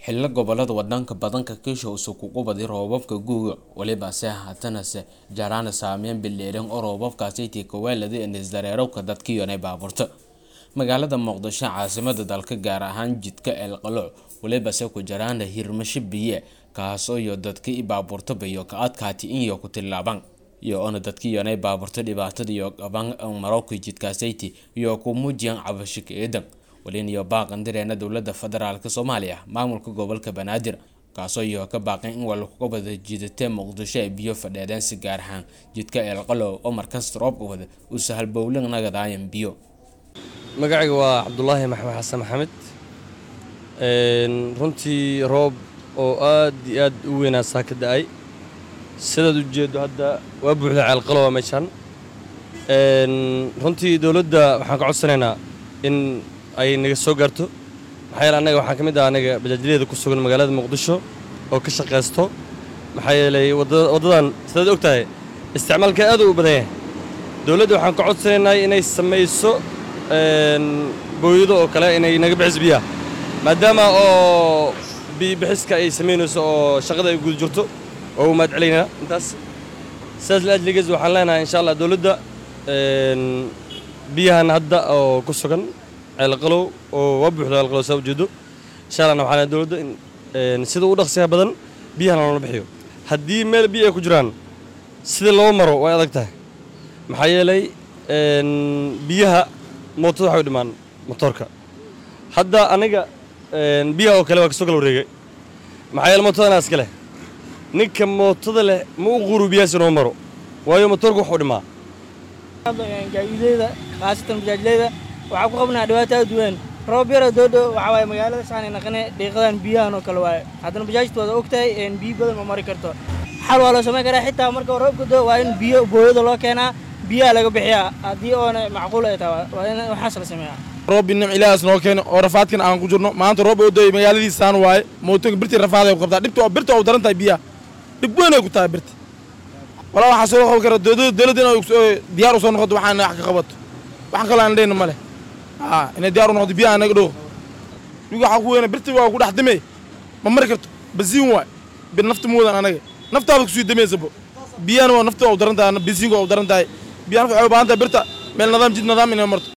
xillo gobolada wadanka badanka kiisha usug ugu badi roobabka guuga walibase haatanase jaraana saameyn bileeran oo roobabkaasi tikawaalada enisdareerowka dadkiyonay baaburta magaalada muqdisho caasimada dalka gaar ahaan jidka eelqaloc walibase ku jaraana hirmasho biye kaasoo iyo dadki baaburtaba iyo ka adkaati inyo ku tilaaban iyo ona dadkiyonay baaburta dhibaatada iyo qaban marowka jidkaasayti iyo ku muujiyan cabashika eedan walin iyo baaqan direena dowlada federaalk soomaaliya maamulka gobolka banaadir kaasoo iyo ka baaqan in walkuga wada jiidatee muqdisho ay biyo fadheedeen si gaar ahaan jidka eelqalow oo markasta roobka wada uu sahal bowlin nagadaayan biyo magacayga waa cabdulaahi maxamed xasan maxamed runtii roob oo aad iyo aad u weynaa saa ka da-ay sidaad u jeedo hadda waa buuxda ceelqalowa meeshaan runtii dowladda waxaan ka codsanaynaa in ay naga soo gaarto maxaa yeele annaga waxaan ka mid ah anaga bajaajyadeeda ku sugan magaalada muqdisho oo ka shaqaysto maxaa yeelay waddadan sidaad og tahay isticmaalka aad u badan yahay dowladda waxaan ka codsanaynaa inay samayso booyado oo kale inay naga bixiso biyaha maadaama oo biyibixiska ay samaynayso oo shaqada ay guda jirto oo u mahad celaynaa intaas sidaas laajligees waxaan leenahay insha allah dowladda biyahan hadda oo ku sugan ceelqalow oo waa buuxda ceelqalow saa ujeedo insha allahna waxaan dowladda in sida u dhaqsiyaha badan biyahan loola bixiyo haddii meel biyo ay ku jiraan sida loo maro way adag tahay maxaa yeelay biyaha mootada waxay u dhimaan motoorka hadda aniga biyaha oo kale waa kasoo kala wareegay maxaa yeele mootadana iska leh ninka mootada leh ma u quuru biyahaas inoo maro waayo motoorka wax u dhimaa gaadiideyda khaasatan bajaajleyda waxaa ku qabnaa dhibaato aad weyn roob yara doodho waxaa waaye magaalada saanay naqane dhiiqadan biyahan oo kale waaye haddana bajaajta waad og tahay biyo badan ma mari karto xal waa loo samayn karaa xitaa marka roobka doo waa in biyo booyada loo keenaa biyaha laga bixiyaa haddii oona macquul ay tahay waa in waxaas la sameeyaa roob nim ilaahas noo keeno oo rafaadkan aan ku jirno maanta roob oo doy magaaladiisaan waaye mootoonka birtii rafaaday ku qabtaa dhibta birta oo daran tahay biyaha dhib weyn ay ku tahay birta walaa waxaa soo qaban kara dowladda inay diyaar u soo noqoto waxaan wax ka qabato waxaan kaloo aan leyna ma leh haa inay diyaar u noqoto biyaha naga dhooqo dhigu waxaa ku weyna birta waa ku dhex damey ma mari karto basiin waay bir nafta moodan anaga naftaada kusii dameysabo biyahana waa nafta waa u daran tahay basiinka waa u daran tahay biyahan waxay u baahan tahay birta meel nidaam jid nidaam inay marto